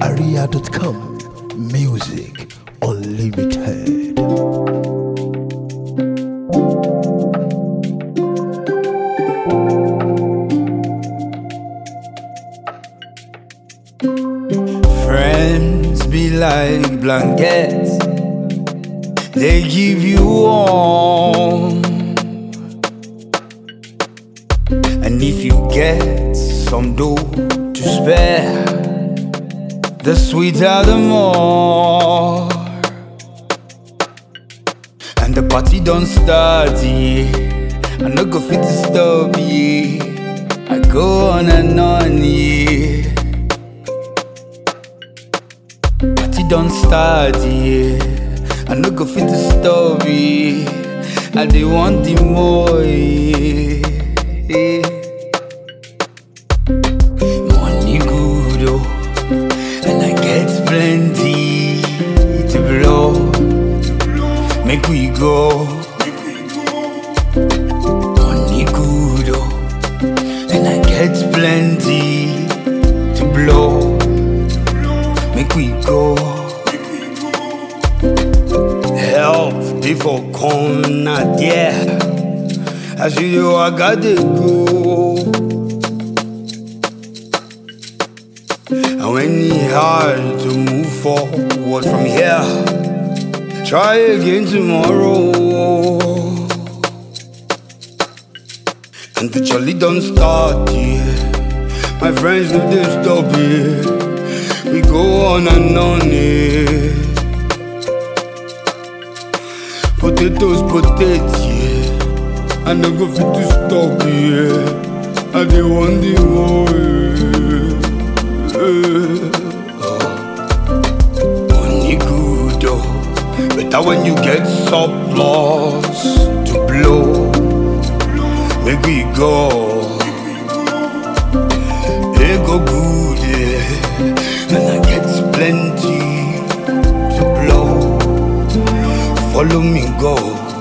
aria.com. Music Unlimited. Friends be like blankets, they give you warm. And if you get some dough to spare, the sweeter the more. And the party don't start, yeah. I no go fit to stop, yeah. I go on and on, yeah. Party don't start, yeah. I no go fit to stop, yeah. I dey want the more, yeah. yeah. Money good, oh, and I get plenty to blow. Make we go. Money good, oh, and I get plenty to blow. Make we go. Help, dey for corner there. As you know, I gotta go. And when it's hard to move forward from here, try again tomorrow. And the jolly don't start, yeah. My friends know they stop it. We go on and on, yeah. Potatoes, potatoes, yeah. I no go fit to stop, yeah. I dey want the more, yeah. yeah. Money good, oh. Better when you get surplus to blow. Make we go. It go good, yeah. And I get plenty to blow. Follow me, go.